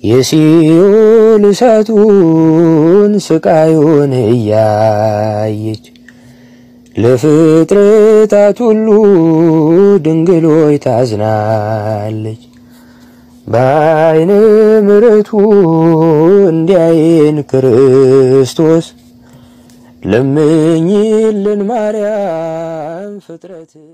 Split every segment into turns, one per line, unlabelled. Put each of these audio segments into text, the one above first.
የሲኦል እሳቱን ስቃዩን እያየች ለፍጥረታት ሁሉ ድንግሎይ ታዝናለች። በዓይነ ምሕረቱ እንዲያየን ክርስቶስ ለምኝልን ማርያም ፍጥረትን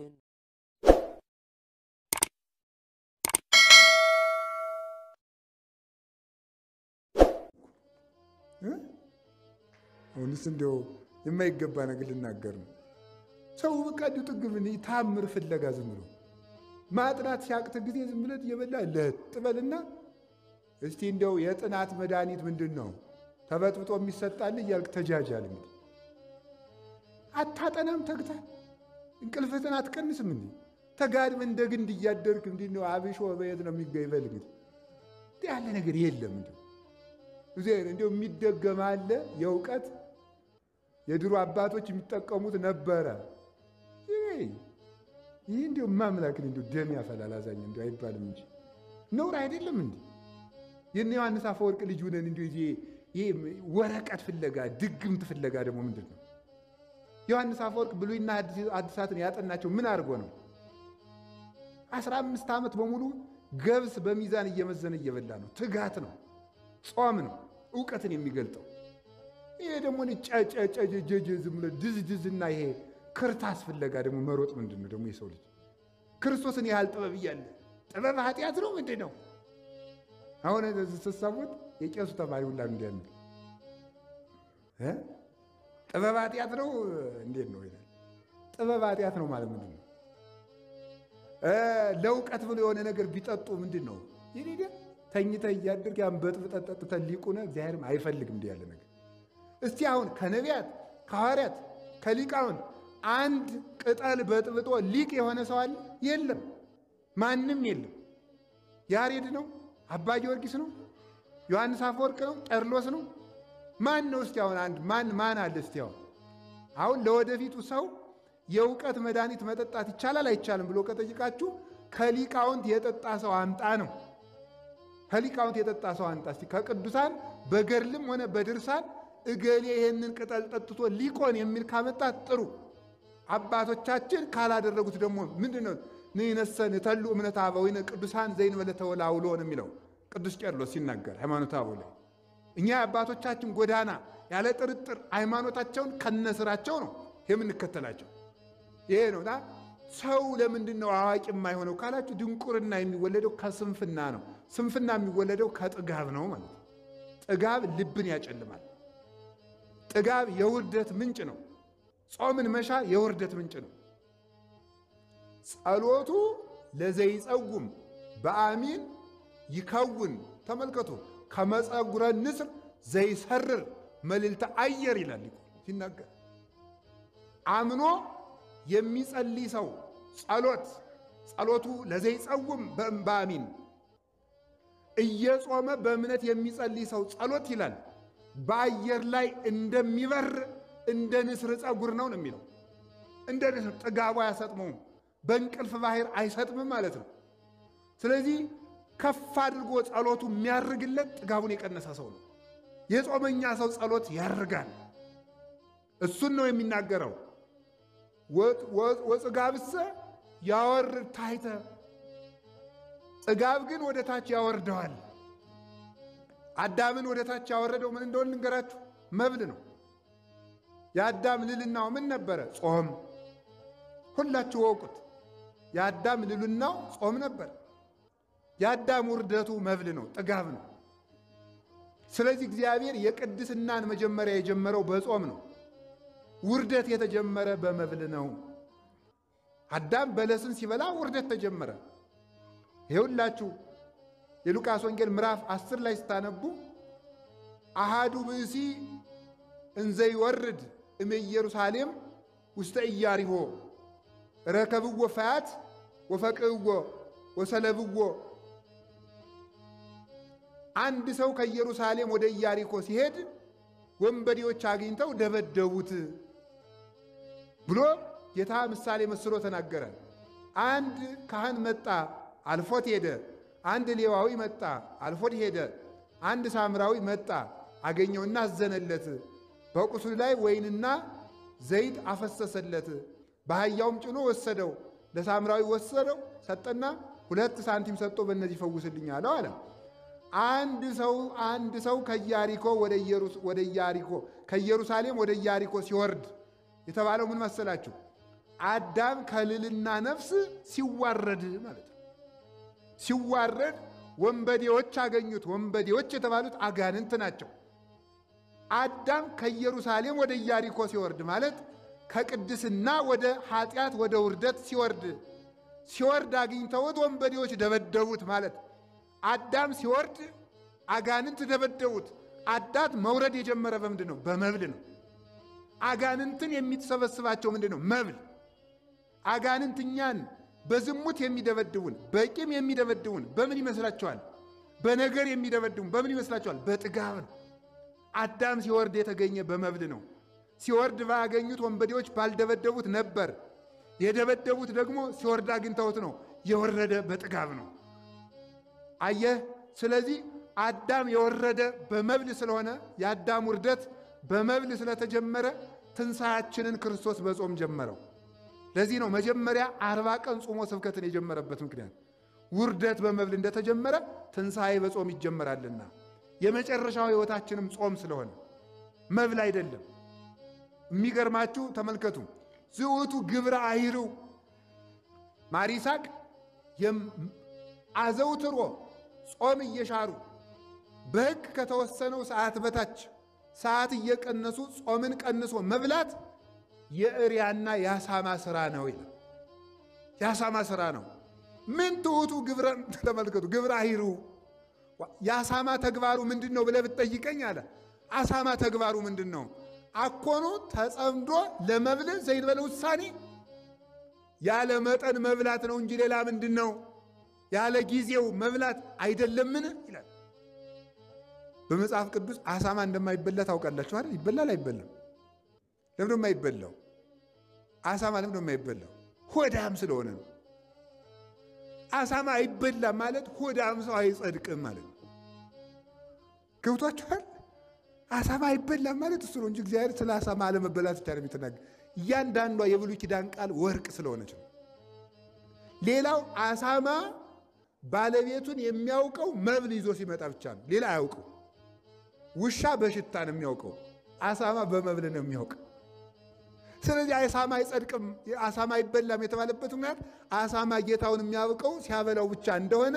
አሁንስ እንዲያው የማይገባ ነገር ልናገር ነው። ሰው በቃ እንዲሁ ጥግብ ታምር ፍለጋ ዝም ብሎ ማጥናት ሲያቅት ጊዜ ዝም ብለት እየበላ ለጥ በልና እስቲ እንዲያው የጥናት መድኃኒት ምንድን ነው ተበጥብጦ የሚሰጣል እያልክ ተጃጃል። እንግዲህ አታጠናም ተግታ እንቅልፍህን አትቀንስም። እንዲ ተጋድመህ እንደ ግንድ እያደርክ እንዲ ነው አብሾ በየት ነው የሚገኝ? በል እንግዲህ እንዲህ ያለ ነገር የለም። እንዲ እንዲሁ የሚደገም አለ የእውቀት የድሮ አባቶች የሚጠቀሙት ነበረ። ይህ እንዲሁ ማምላክን እንዲሁ ደም ያፈላል አዛኝ እንዲሁ አይባልም እንጂ ነውር አይደለም። እንዲ የነ ዮሐንስ አፈወርቅ ልጅ ሁነን እንዲሁ ይሄ ወረቀት ፍለጋ ድግምት ፍለጋ ደግሞ ምንድን ነው? ዮሐንስ አፈወርቅ ብሉይና አዲሳትን ያጠናቸው ምን አድርጎ ነው? አስራ አምስት ዓመት በሙሉ ገብስ በሚዛን እየመዘነ እየበላ ነው። ትጋት ነው፣ ጾም ነው እውቀትን የሚገልጠው። ይሄ ደግሞ ጨጨጨጀጀ ዝም ብሎ ድዝድዝና ይሄ ክርታስ ፍለጋ ደግሞ መሮጥ ምንድን ነው ደግሞ? የሰው ልጅ ክርስቶስን ያህል ጥበብ እያለ ጥበብ ኃጢአት ነው ምንድን ነው? አሁን ስትሰሙት የቄሱ ተማሪ ሁላ እንዲያ የሚል ጥበብ ኃጢአት ነው እንዴት ነው ይላል። ጥበብ ኃጢአት ነው ማለት ምንድን ነው? ለእውቀት ብሎ የሆነ ነገር ቢጠጡ ምንድን ነው ይሄ ተኝተህ እያደርግ ያን በጥብጠህ ጠጥተህ ሊቁነ እግዚአብሔርም አይፈልግም እንዲህ ያለ ነገር። እስቲ አሁን ከነቢያት ከሐዋርያት ከሊቃውንት አንድ ቅጠል በጥብጦ ሊቅ የሆነ ሰው አለ? የለም፣ ማንም የለም። ያሬድ ነው? አባ ጊዮርጊስ ነው? ዮሐንስ አፈወርቅ ነው? ቄርሎስ ነው? ማን ነው? እስቲ አሁን አንድ ማን ማን አለ? እስቲ አሁን አሁን ለወደፊቱ ሰው የእውቀት መድኃኒት መጠጣት ይቻላል አይቻልም ብሎ ከጠይቃችሁ ከሊቃውንት የጠጣ ሰው አምጣ ነው። ከሊቃውንት የጠጣ ሰው አምጣ እስቲ። ከቅዱሳን በገድልም ሆነ በድርሳን እገሌ ይሄንን ቅጠል ጠጥቶ ሊቆን የሚል ካመጣት ጥሩ። አባቶቻችን ካላደረጉት ደግሞ ምንድን ነው ንነሰን ተሉ እምነት አበዊነ ቅዱሳን ዘይንበለ ተወላውሎ ነው የሚለው ቅዱስ ቄርሎስ ሲናገር ሃይማኖተ አበው ላይ እኛ የአባቶቻችን ጎዳና ያለ ጥርጥር ሃይማኖታቸውን ከነስራቸው ነው የምንከተላቸው። ይሄ ነውና ሰው ለምንድን ነው አዋቂ የማይሆነው ካላችሁ፣ ድንቁርና የሚወለደው ከስንፍና ነው። ስንፍና የሚወለደው ከጥጋብ ነው ማለት ነው። ጥጋብ ልብን ያጨልማል። ጥጋብ የውርደት ምንጭ ነው። ጾምን መሻር የውርደት ምንጭ ነው። ጸሎቱ ለዘይጸጉም በአሚን ይከውን ተመልከቱ። ከመጸጉረ ንስር ዘይሰርር መልዕልተ አየር ይላል ሲናገር አምኖ የሚጸልይ ሰው ጸሎት ጸሎቱ ለዘይጸውም በአሚን እየጾመ በእምነት የሚጸልይ ሰው ጸሎት ይላል በአየር ላይ እንደሚበር እንደ ንስር ጸጉር ነው ነው የሚለው። እንደ ንስር ጥጋቡ አያሰጥመውም፣ በእንቅልፍ ባህር አይሰጥምም ማለት ነው። ስለዚህ ከፍ አድርጎ ጸሎቱ የሚያርግለት ጥጋቡን የቀነሰ ሰው ነው። የጾመኛ ሰው ጸሎት ያርጋል። እሱን ነው የሚናገረው። ወጽጋብሰ ያወርድ ታሕተ፣ ጽጋብ ግን ወደ ታች ያወርደዋል። አዳምን ወደ ታች ያወረደው ምን እንደሆነ ልንገራችሁ፣ መብል ነው። የአዳም ልልናው ምን ነበረ? ጾም። ሁላችሁ ወቁት። የአዳም ልልናው ጾም ነበር። የአዳም ውርደቱ መብል ነው፣ ጥጋብ ነው። ስለዚህ እግዚአብሔር የቅድስናን መጀመሪያ የጀመረው በጾም ነው። ውርደት የተጀመረ በመብል ነው። አዳም በለስን ሲበላ ውርደት ተጀመረ። ይኸውላችሁ የሉቃስ ወንጌል ምዕራፍ አስር ላይ ስታነቡ አሃዱ ብእሲ እንዘይወርድ እም ኢየሩሳሌም ውስተ ኢያሪሆ ረከብዎ ፈያት ወፈቅህዎ ወሰለብዎ። አንድ ሰው ከኢየሩሳሌም ወደ ኢያሪኮ ሲሄድ ወንበዴዎች አግኝተው ደበደቡት ብሎ ጌታ ምሳሌ መስሎ ተናገረ። አንድ ካህን መጣ፣ አልፎት ሄደ። አንድ ሌዋዊ መጣ፣ አልፎት ሄደ። አንድ ሳምራዊ መጣ አገኘውና አዘነለት። በቁስሉ ላይ ወይንና ዘይት አፈሰሰለት። በአህያውም ጭኖ ወሰደው። ለሳምራዊ ወሰደው ሰጠና ሁለት ሳንቲም ሰጥቶ በእነዚህ ፈውስልኝ አለው አለ። አንድ ሰው አንድ ሰው ከኢያሪኮ ወደ ኢያሪኮ ከኢየሩሳሌም ወደ ኢያሪኮ ሲወርድ የተባለው ምን መሰላችሁ? አዳም ከልልና ነፍስ ሲዋረድ ማለት ነው። ሲዋረድ ወንበዴዎች አገኙት። ወንበዴዎች የተባሉት አጋንንት ናቸው። አዳም ከኢየሩሳሌም ወደ ኢያሪኮ ሲወርድ ማለት ከቅድስና ወደ ኃጢአት ወደ ውርደት ሲወርድ ሲወርድ አግኝተውት ወንበዴዎች ደበደቡት ማለት አዳም ሲወርድ አጋንንት ደበደቡት። አዳት መውረድ የጀመረ በምንድን ነው? በመብል ነው። አጋንንትን የሚሰበስባቸው ምንድን ነው? መብል። አጋንንት እኛን በዝሙት የሚደበድቡን በቂም የሚደበድቡን በምን ይመስላችኋል? በነገር የሚደበድቡን በምን ይመስላችኋል? በጥጋብ ነው። አዳም ሲወርድ የተገኘ በመብል ነው። ሲወርድ ባያገኙት ወንበዴዎች ባልደበደቡት ነበር። የደበደቡት ደግሞ ሲወርድ አግኝተውት ነው። የወረደ በጥጋብ ነው። አየህ። ስለዚህ አዳም የወረደ በመብል ስለሆነ የአዳም ውርደት በመብል ስለተጀመረ ትንሣያችንን ክርስቶስ በጾም ጀመረው። ለዚህ ነው መጀመሪያ አርባ ቀን ጾሞ ስብከትን የጀመረበት ምክንያት ውርደት በመብል እንደተጀመረ ትንሣኤ በጾም ይጀመራልና የመጨረሻው ሕይወታችንም ጾም ስለሆነ መብል አይደለም። የሚገርማችሁ ተመልከቱ። ዝውቱ ግብረ አይርው ማሪሳቅ አዘውትሮ ጾም እየሻሩ በሕግ ከተወሰነው ሰዓት በታች ሰዓት እየቀነሱ ጾምን ቀንሶ መብላት የእሪያና የአሳማ ስራ ነው ይላል። የአሳማ ስራ ነው። ምን ትሑቱ ግብረ ተመልከቱ። ግብረ አይሩ የአሳማ ተግባሩ ምንድን ነው ብለህ ብትጠይቀኝ አለ አሳማ ተግባሩ ምንድን ነው? አኮኑ ተጸምዶ ለመብል ዘይንበለ ውሳኔ ያለ መጠን መብላት ነው እንጂ ሌላ ምንድን ነው? ያለ ጊዜው መብላት አይደለምን ይላል። በመጽሐፍ ቅዱስ አሳማ እንደማይበላ ታውቃላችሁ አይደል? ይበላል አይበላም? ለምንድን ነው የማይበላው? አሳማ ለምንድን ነው የማይበላው? ሆዳም ስለሆነ ነው። አሳማ አይበላም ማለት ሆዳም ሰው አይጸድቅም ማለት ነው። ገብቷችኋል? አሳማ አይበላም ማለት እሱ ነው እንጂ እግዚአብሔር ስለ አሳማ አለመበላት ብቻ ነው የሚተናገር። እያንዳንዷ የብሉይ ኪዳን ቃል ወርቅ ስለሆነች ነው። ሌላው አሳማ ባለቤቱን የሚያውቀው መብል ይዞ ሲመጣ ብቻ ነው። ሌላ አያውቀው። ውሻ በሽታ ነው የሚያውቀው፣ አሳማ በመብል ነው የሚያውቀው። ስለዚህ አሳማ አይጸድቅም፣ አሳማ አይበላም የተባለበት ምክንያት አሳማ ጌታውን የሚያውቀው ሲያበላው ብቻ እንደሆነ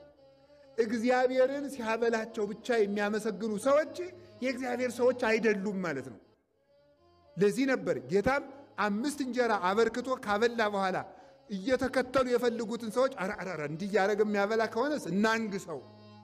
እግዚአብሔርን ሲያበላቸው ብቻ የሚያመሰግኑ ሰዎች የእግዚአብሔር ሰዎች አይደሉም ማለት ነው። ለዚህ ነበር ጌታም አምስት እንጀራ አበርክቶ ካበላ በኋላ እየተከተሉ የፈልጉትን ሰዎች አራራራ እንዲህ እያደረገ የሚያበላ ከሆነስ እናንግ ሰው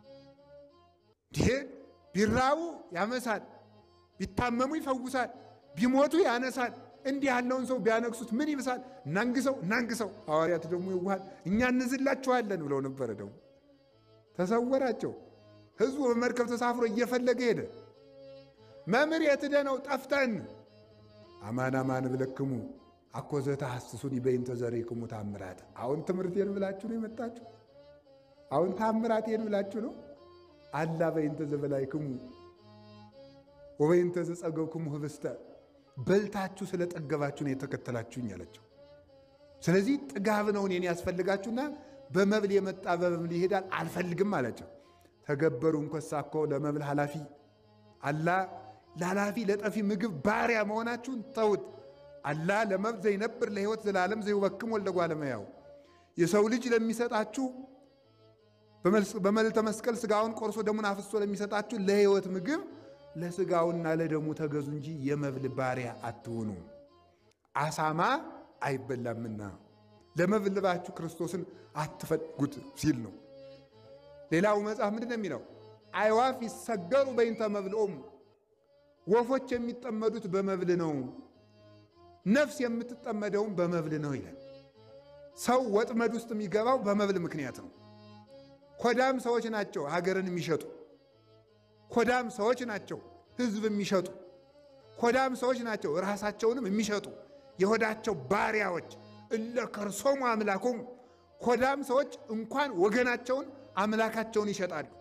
ይሄ ቢራቡ ያመሳል፣ ቢታመሙ ይፈውሳል፣ ቢሞቱ ያነሳል። እንዲህ ያለውን ሰው ቢያነግሱት ምን ይብሳል? እናንግሰው እናንግሰው። ሐዋርያት ደግሞ ይዋሃል እኛ እንዝላችኋለን ብለው ነበረ። ደግሞ ተሰወራቸው። ሕዝቡ በመርከብ ተሳፍሮ እየፈለገ ሄደ። መምህር የት ሄደህ ነው? ጠፍተን። አማን አማን ብለክሙ አኮ ዘተሐስሱኒ በእንተ ዘሬክሙ ታምራት። አሁን ትምህርቴን ብላችሁ ነው የመጣችሁ? አሁን ታምራቴን ብላችሁ ነው? አላ በእንተ ዘበላይክሙ ወበእንተ ዘጸገብክሙ ህብስተ በልታችሁ ስለጠገባችሁ ነው የተከተላችሁኝ አላቸው። ስለዚህ ጥጋብ ነው እኔን ያስፈልጋችሁና በመብል የመጣ በመብል ይሄዳል አልፈልግም አላቸው። ተገበሩ እንኮሳ እኮ ለመብል ኃላፊ አላ ለኃላፊ ለጠፊ ምግብ ባሪያ መሆናችሁን ተውት። አላ ለመብል ዘይነብር ለሕይወት ዘላለም ዘይወክም ወልደ እጓለ እመሕያው የሰው ልጅ ለሚሰጣችሁ በመልዕልተ መስቀል ስጋውን ቆርሶ ደሙን አፍሶ ለሚሰጣችሁ ለሕይወት ምግብ ለስጋውና ለደሙ ተገዙ እንጂ የመብል ባሪያ አትሆኑ። አሳማ አይበላምና ለመብል ልባችሁ ክርስቶስን አትፈልጉት ሲል ነው። ሌላው መጽሐፍ ምንድን ነው የሚለው? አይዋፍ ይሰገሩ በይንተ መብልኦሙ፣ ወፎች የሚጠመዱት በመብል ነው፣ ነፍስ የምትጠመደውም በመብል ነው ይላል። ሰው ወጥመድ ውስጥ የሚገባው በመብል ምክንያት ነው። ኮዳም ሰዎች ናቸው ሀገርን የሚሸጡ ኮዳም ሰዎች ናቸው ሕዝብ የሚሸጡ ኮዳም ሰዎች ናቸው ራሳቸውንም የሚሸጡ የሆዳቸው ባሪያዎች እለ ከርሶሙ አምላኮሙ ኮዳም ሰዎች እንኳን ወገናቸውን አምላካቸውን ይሸጣሉ።